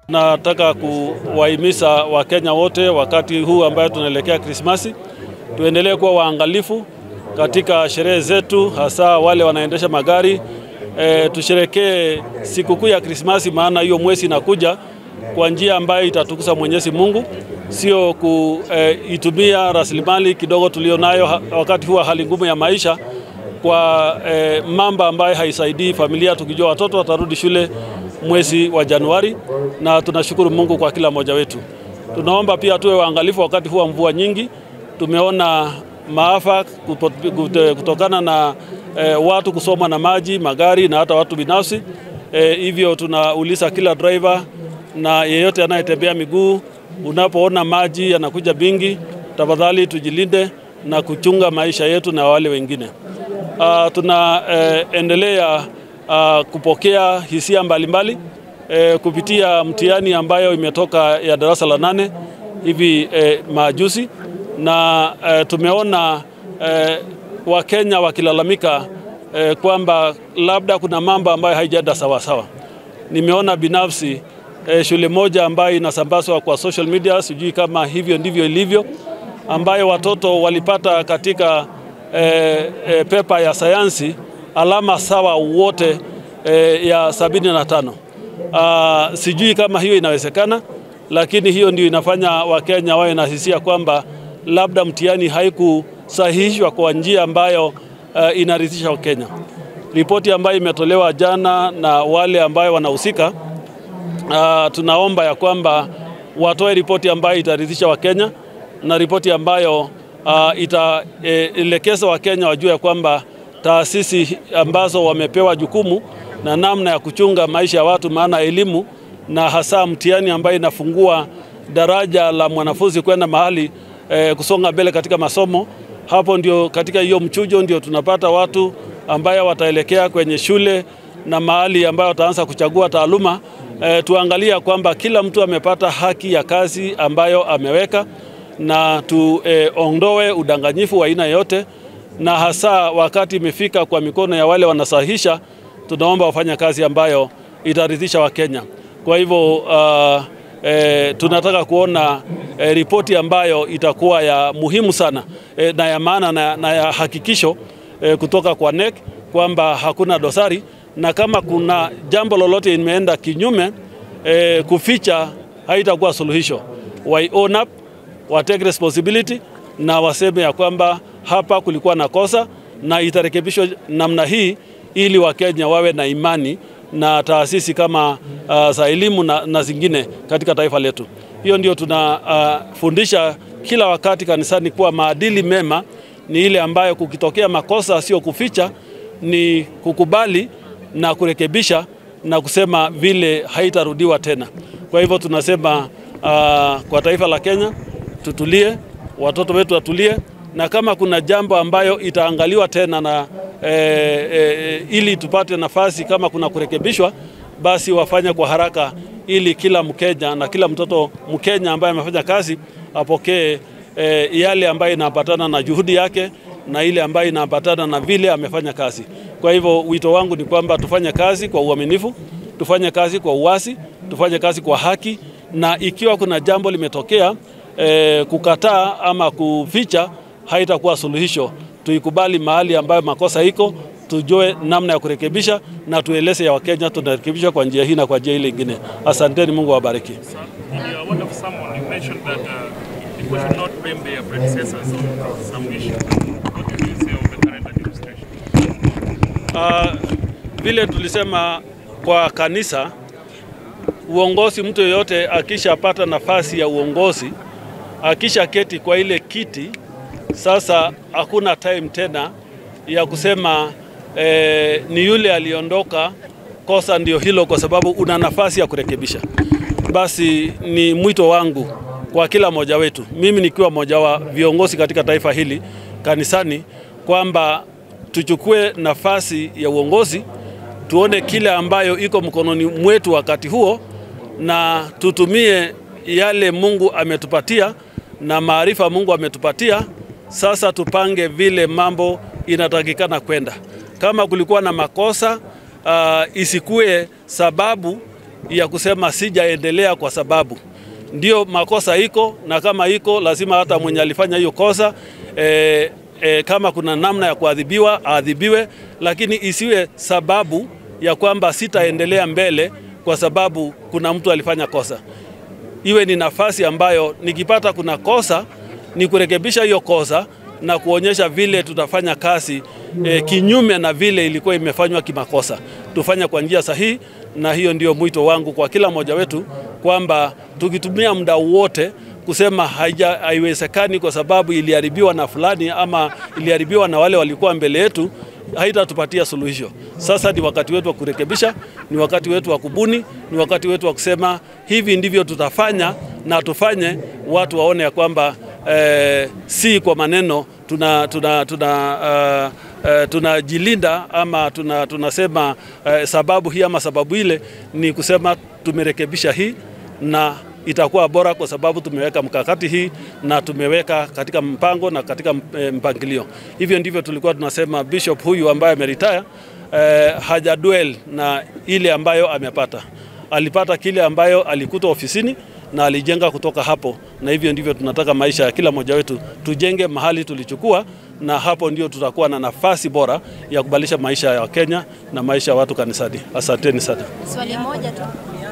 Nataka kuwahimiza Wakenya wote wakati huu ambayo tunaelekea Krismasi, tuendelee kuwa waangalifu katika sherehe zetu, hasa wale wanaendesha magari e, tusherekee sikukuu ya Krismasi, maana hiyo mwezi inakuja kwa njia ambayo itatukuza Mwenyezi Mungu, sio kuitumia e, rasilimali kidogo tulionayo wakati huu wa hali ngumu ya maisha kwa e, mambo ambayo haisaidii familia, tukijua watoto watarudi shule mwezi wa Januari, na tunashukuru Mungu kwa kila mmoja wetu. Tunaomba pia tuwe waangalifu wakati huu wa mvua nyingi. Tumeona maafa kutokana na e, watu kusomwa na maji, magari na hata watu binafsi. E, hivyo tunauliza kila driver na yeyote anayetembea miguu, unapoona maji yanakuja bingi, tafadhali tujilinde na kuchunga maisha yetu na wale wengine. Uh, tunaendelea uh, uh, kupokea hisia mbalimbali mbali, uh, kupitia mtihani ambayo imetoka ya darasa la nane hivi uh, majuzi na uh, tumeona uh, Wakenya wakilalamika uh, kwamba labda kuna mambo ambayo haijaenda sawasawa. Nimeona binafsi uh, shule moja ambayo inasambazwa kwa social media, sijui kama hivyo ndivyo ilivyo, ambayo watoto walipata katika E, e, pepa ya sayansi alama sawa wote e, ya sabini na tano. A, sijui kama hiyo inawezekana, lakini hiyo ndio inafanya Wakenya wawe na hisia kwamba labda mtihani haikusahihishwa kwa njia ambayo uh, inaridhisha Wakenya. Ripoti ambayo imetolewa jana na wale ambayo wanahusika, uh, tunaomba ya kwamba watoe ripoti ambayo itaridhisha Wakenya na ripoti ambayo Uh, itaelekeza e, Wakenya wajue ya kwamba taasisi ambazo wamepewa jukumu na namna ya kuchunga maisha ya watu, maana elimu na hasa mtihani ambayo inafungua daraja la mwanafunzi kwenda mahali e, kusonga mbele katika masomo. Hapo ndio katika hiyo mchujo ndio tunapata watu ambayo wataelekea kwenye shule na mahali ambayo wataanza kuchagua taaluma. E, tuangalia kwamba kila mtu amepata haki ya kazi ambayo ameweka na tuondoe eh, udanganyifu wa aina yote, na hasa wakati imefika kwa mikono ya wale wanasahihisha, tunaomba wafanya kazi ambayo itaridhisha Wakenya. Kwa hivyo uh, eh, tunataka kuona eh, ripoti ambayo itakuwa ya muhimu sana eh, na ya maana na, na ya hakikisho eh, kutoka kwa NEC kwamba hakuna dosari, na kama kuna jambo lolote imeenda kinyume eh, kuficha haitakuwa suluhisho. Why own up wa take responsibility na waseme ya kwamba hapa kulikuwa na kosa na itarekebishwa namna hii, ili Wakenya wawe na imani na taasisi kama uh, za elimu na, na zingine katika taifa letu. Hiyo ndio tunafundisha uh, kila wakati kanisani kuwa maadili mema ni ile ambayo kukitokea makosa sio kuficha, ni kukubali na kurekebisha na kusema vile haitarudiwa tena. Kwa hivyo tunasema uh, kwa taifa la Kenya tutulie, watoto wetu watulie, na kama kuna jambo ambayo itaangaliwa tena na e, e, ili tupate nafasi kama kuna kurekebishwa, basi wafanye kwa haraka, ili kila Mkenya na kila mtoto Mkenya ambaye amefanya kazi apokee e, yale ambayo inaambatana na juhudi yake na ile ambayo inaambatana na vile amefanya kazi. Kwa hivyo wito wangu ni kwamba tufanye kazi kwa uaminifu, tufanye kazi kwa uwasi, tufanye kazi kwa haki, na ikiwa kuna jambo limetokea E, kukataa ama kuficha haitakuwa suluhisho. Tuikubali mahali ambayo makosa iko, tujue namna ya kurekebisha na tueleze ya Wakenya tunarekebisha kwa njia hii na kwa njia ile ingine. Asanteni, Mungu awabariki. Uh, vile tulisema kwa kanisa, uongozi, mtu yeyote akishapata nafasi ya uongozi akisha keti kwa ile kiti sasa, hakuna time tena ya kusema eh, ni yule aliondoka, kosa ndio hilo, kwa sababu una nafasi ya kurekebisha. Basi ni mwito wangu kwa kila mmoja wetu, mimi nikiwa mmoja wa viongozi katika taifa hili kanisani, kwamba tuchukue nafasi ya uongozi, tuone kile ambayo iko mkononi mwetu wakati huo, na tutumie yale Mungu ametupatia na maarifa Mungu ametupatia. Sasa tupange vile mambo inatakikana kwenda. Kama kulikuwa na makosa uh, isikue sababu ya kusema sijaendelea kwa sababu ndio makosa iko, na kama iko lazima hata mwenye alifanya hiyo kosa e, e, kama kuna namna ya kuadhibiwa aadhibiwe, lakini isiwe sababu ya kwamba sitaendelea mbele kwa sababu kuna mtu alifanya kosa. Iwe ni nafasi ambayo nikipata kuna kosa ni kurekebisha hiyo kosa na kuonyesha vile tutafanya kazi e, kinyume na vile ilikuwa imefanywa kimakosa. Tufanye kwa njia sahihi, na hiyo ndio mwito wangu kwa kila mmoja wetu kwamba tukitumia muda wote kusema haija, haiwezekani kwa sababu iliharibiwa na fulani ama iliharibiwa na wale walikuwa mbele yetu, haitatupatia suluhisho. Sasa ni wakati wetu wa kurekebisha, ni wakati wetu wa kubuni, ni wakati wetu wa kusema hivi ndivyo tutafanya, na tufanye watu waone ya kwamba eh, si kwa maneno tuna, tuna, tuna uh, Uh, tunajilinda ama tuna, tunasema uh, sababu hii ama sababu ile, ni kusema tumerekebisha hii na itakuwa bora kwa sababu tumeweka mkakati hii na tumeweka katika mpango na katika mpangilio. Hivyo ndivyo tulikuwa tunasema bishop huyu ambaye ameritaya eh, hajaduel na ile ambayo amepata. Alipata kile ambayo alikuta ofisini na alijenga kutoka hapo, na hivyo ndivyo tunataka maisha ya kila mmoja wetu tujenge mahali tulichukua, na hapo ndio tutakuwa na nafasi bora ya kubadilisha maisha ya Wakenya na maisha ya watu kanisani. Asanteni sana. Swali moja tu.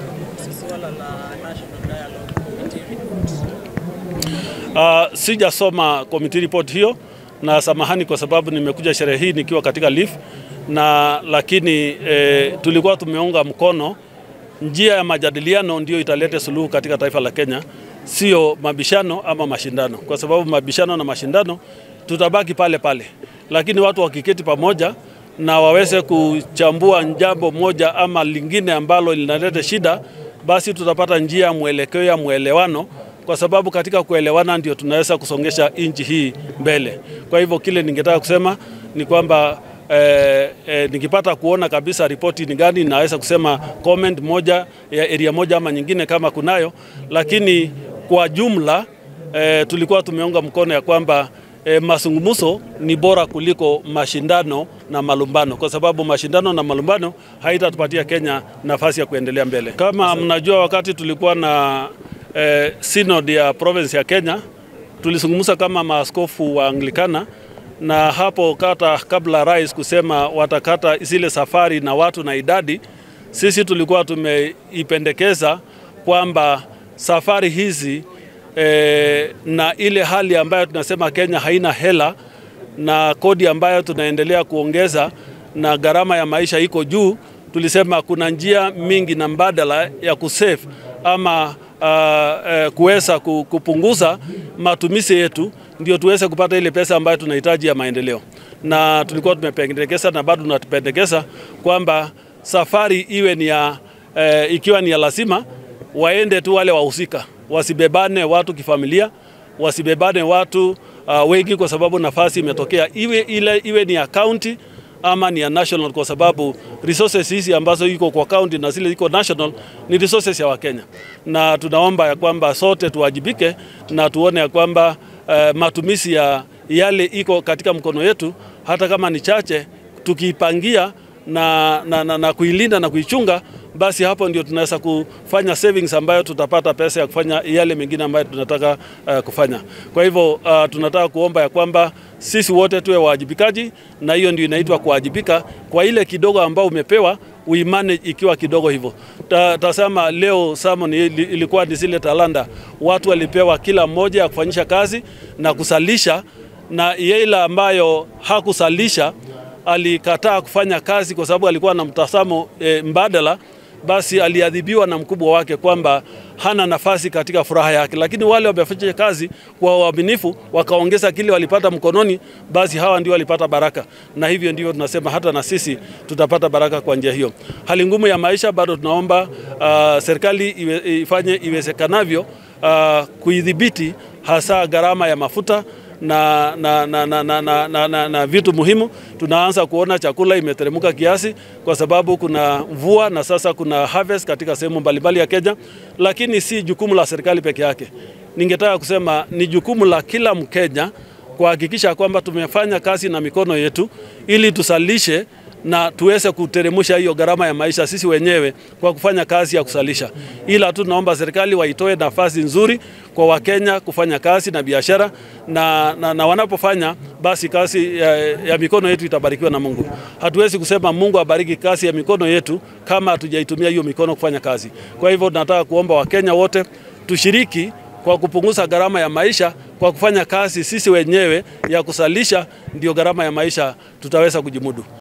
Uh, sijasoma committee report hiyo na samahani kwa sababu nimekuja sherehe hii nikiwa katika leave na lakini eh, tulikuwa tumeunga mkono njia ya majadiliano ndio italete suluhu katika taifa la Kenya, sio mabishano ama mashindano, kwa sababu mabishano na mashindano tutabaki pale pale, lakini watu wakiketi pamoja na waweze kuchambua jambo moja ama lingine ambalo linaleta shida, basi tutapata njia ya mwelekeo ya mwelewano kwa sababu katika kuelewana ndio tunaweza kusongesha nchi hii mbele. Kwa hivyo kile ningetaka kusema ni kwamba eh, eh, nikipata kuona kabisa ripoti ni gani, naweza kusema comment moja ya area moja ama nyingine kama kunayo, lakini kwa jumla eh, tulikuwa tumeunga mkono ya kwamba E, mazungumzo ni bora kuliko mashindano na malumbano, kwa sababu mashindano na malumbano haitatupatia Kenya nafasi ya kuendelea mbele. Kama mnajua, wakati tulikuwa na e, synod ya province ya Kenya, tulizungumza kama maaskofu wa Anglikana, na hapo kata kabla rais kusema watakata zile safari na watu na idadi, sisi tulikuwa tumeipendekeza kwamba safari hizi E, na ile hali ambayo tunasema Kenya haina hela na kodi ambayo tunaendelea kuongeza na gharama ya maisha iko juu, tulisema kuna njia mingi na mbadala ya kusave ama uh, uh, kuweza kupunguza matumizi yetu ndio tuweze kupata ile pesa ambayo tunahitaji ya maendeleo, na tulikuwa tumependekeza na bado tunapendekeza kwamba safari iwe ni ya uh, ikiwa ni ya lazima waende tu wale wahusika wasibebane watu kifamilia, wasibebane watu uh, wengi, kwa sababu nafasi imetokea, iwe ile iwe ni ya county ama ni ya national, kwa sababu resources hizi ambazo iko kwa county na zile iko national ni resources ya Wakenya, na tunaomba ya kwamba sote tuwajibike na tuone ya kwamba uh, matumizi ya yale iko katika mkono yetu, hata kama ni chache, tukiipangia na, na, na, na kuilinda na kuichunga basi hapo ndio tunaweza kufanya savings ambayo tutapata pesa ya kufanya yale mengine ambayo tunataka uh, kufanya. Kwa hivyo uh, tunataka kuomba ya kwamba sisi wote tuwe wajibikaji, na hiyo ndio inaitwa kuwajibika kwa ile kidogo ambao umepewa uimanage ikiwa kidogo hivyo. Ta, tasema leo sermon ilikuwa ni zile talanta watu walipewa kila mmoja ya kufanyisha kazi na kusalisha, na ile ambayo hakusalisha alikataa kufanya kazi kwa sababu alikuwa na mtazamo e, mbadala basi aliadhibiwa na mkubwa wake kwamba hana nafasi katika furaha yake. Lakini wale wamefanya kazi kwa uaminifu, wakaongeza kile walipata mkononi, basi hawa ndio walipata baraka, na hivyo ndivyo tunasema hata na sisi tutapata baraka kwa njia hiyo. Hali ngumu ya maisha bado tunaomba uh, serikali iwe, ifanye iwezekanavyo uh, kuidhibiti hasa gharama ya mafuta na, na, na, na, na, na, na, na, na vitu muhimu. Tunaanza kuona chakula imeteremka kiasi kwa sababu kuna mvua na sasa kuna harvest katika sehemu mbalimbali ya Kenya, lakini si jukumu la serikali peke yake. Ningetaka kusema ni jukumu la kila Mkenya kuhakikisha kwamba tumefanya kazi na mikono yetu ili tusalishe na tuweze kuteremusha hiyo gharama ya maisha sisi wenyewe kwa kufanya kazi ya kusalisha. Ila tu naomba serikali waitoe nafasi nzuri kwa Wakenya kufanya kazi na biashara na, na, na wanapofanya basi kazi ya, ya mikono yetu itabarikiwa na Mungu. Hatuwezi kusema Mungu abariki kazi ya mikono yetu kama hatujaitumia hiyo mikono kufanya kazi. Kwa hivyo nataka kuomba Wakenya wote tushiriki kwa kupunguza gharama ya maisha kwa kufanya kazi sisi wenyewe ya kusalisha, ndio gharama ya maisha tutaweza kujimudu.